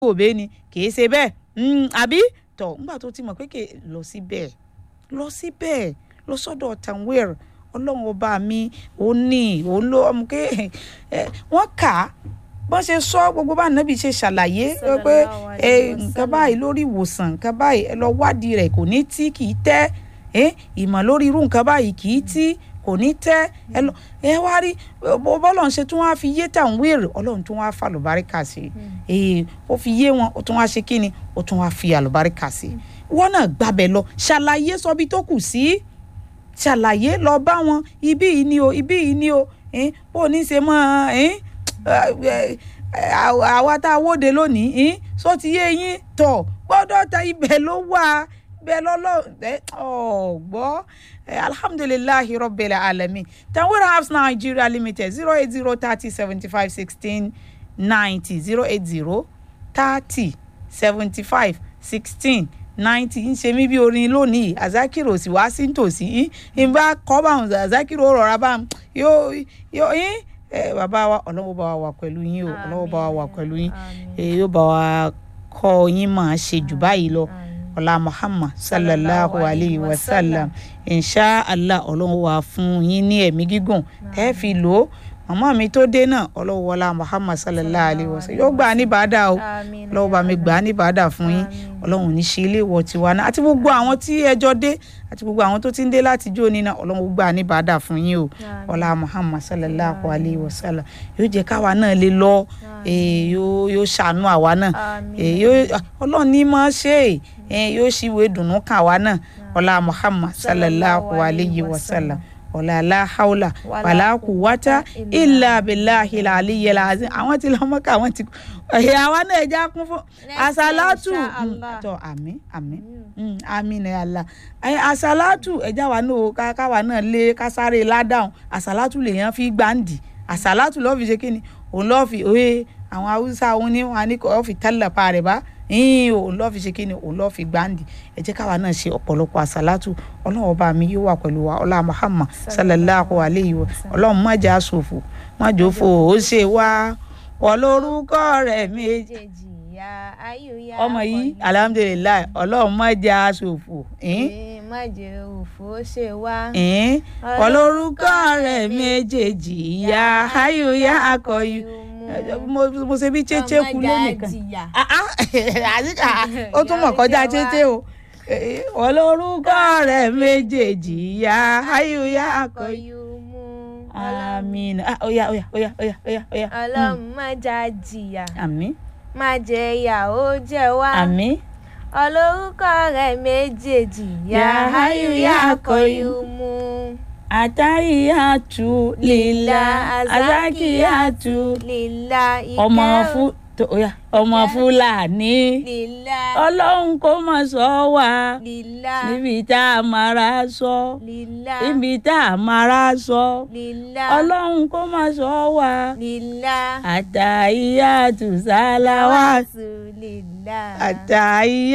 òbí ni kì í ṣe bẹ́ẹ̀ àbí tọ̀ nígbà tó ti mọ̀ pé kì í lọ síbẹ̀ lọ síbẹ̀ lọ sọ́dọ̀ tanwir ọlọ́run ọba mi òun ní òun ló ọmọ ké wọ́n kà á bọ́n ṣe sọ gbogbo bá nàbì ṣe ṣàlàyé pé nǹkan báyìí lórí ìwòsàn nǹkan báyìí ẹ lọ wádìí rẹ̀ kò ní tí kì í tẹ́ ìmọ̀ lórí irú nǹkan báyìí kì í tí kò ní tẹ́ ẹ lọ ẹ wá rí bọ́lọ̀ ń ṣe tí wọ́n á fi yé tàn wéèrè ọlọ́run tí wọ́n á fa àlùbáríkà sí i ó fi yé wọn ó tún wá ṣe kí ni ó tún wá fi àlùbáríkà sí i wọ́n náà gbàbẹ̀ lọ ṣàlàyé sọbi tó kù sí ṣàlàyé lọ bá wọn ibí yìí ni o ibí yìí ni o bó o ní ṣe mọ́ àwa tá a wóde lónìí sọ ti yé yín tọ̀ gbọ́dọ̀ ta ibẹ̀ ló wà bẹ́ẹ̀ lọ́lọ́ ọ̀gbọ́ alhamdulilayi rabbil alamin tanwir house nigeria limited zero eight zero thirty seventy five sixteen ninety zero eight zero thirty seventy five sixteen ninety ń ṣe mí bí orin lónìí azakiro sì wá sí nítòsí ń bá kọ́ bá wọn azakiro rọra bá yóò yóò yín bàbá wa ọlọ́wọ́ bá wa wà pẹ̀lú yín o ọlọ́wọ́ bá wa wà pẹ̀lú yín yóò bá wa kọ́ yín máa ṣe jù báyìí lọ ọlá muhammad sallallahu alayhi wa sallam insha allah ọlọ́run wà fún yín ní ẹ̀mí gígùn tẹ́ fi lò ó màmá mi tó dé náà ọlọ́run wọlá muhammad sallallahu alayhi wa sallam yóò gbà á ní bàdà o ọlọ́run bá mi gbà á ní bàdà fún yín ọlọ́run ní ṣe ilé ìwọ̀ tiwa náà àti gbogbo àwọn tí ẹjọ́ dé àti gbogbo àwọn tó ti ń dé láti jó ní náà ọlọ́run gbà á ní bàdà fún yín o ọlá muhammad sallallahu alayhi wa sallam yóò jẹ́ káwa náà lè lọ yóò ṣàánú àwa náà ọlọ́run ní máa ṣe é yóò ṣíwèé dùnú kàn wá náà ọlá muhammad sallallahu alayhi wa sallam ọlá aláhàwùlà wàlàkù wátá ilà abiláhi aliyu alazim àwọn tí lọ́mọ ká àwọn tí ẹ̀yà àwa náà ẹja kún fún asalatu tọ àmín àmín àmín ní Allah asalatu ẹja wa náà káwa náà lé kásáré ládàún asalatu lèèyàn fi gbàǹdì asalatu lọ́ọ́ fi ṣe kí ni òun lọ́ọ́ fi òye àwọn haúsá òun ní wọn á ní kọ́ fi tẹ́lẹ̀ pa rẹ̀ bá yín òun lọ́ọ́ fi ṣe kí ni òun lọ́ọ́ fi gbáǹdì ẹ jẹ́ káwa náà ṣe ọ̀pọ̀lọpọ̀ àṣàlátù ọlọ́run ọba mi yóò wà pẹ̀lú wa ọlá muhammad sallallahu alayhi wa ọlọ́run má jà sòfò má jòfò ó ṣe wá ọlọ́rúkọ rẹ̀ méjèèjì ọmọ yìí alhamdulilayi ọlọ́run má jà sòfò. má jẹ òfò ṣe wá. ọlọ́rúkọ rẹ̀ méjèèjì ya ayò ya akọyù mo ṣe bí chéché kú lónìkan ó tún mọ̀ kọjá chéché o olórúkọ rẹ̀ méjèèjì ya ayò ya akọyù àmín oya oya oya oya oya oya. ọlọ́run má jà jìyà. àmín. má jẹ ìyà ó jẹ wá. àmín. olórúkọ rẹ̀ méjèèjì ya ayò ya akọyù mú àtàyíyàtú lílà àzákìyàtú lílà ọmọ fún ọmọ fúlàní ọlọ́run kó mọ̀ sọ wá níbi tá a mara sọ níbi tá a mara sọ ọlọ́run kó mọ̀ sọ wá àtàyíyàtú sálàwà àtàyíyàtú.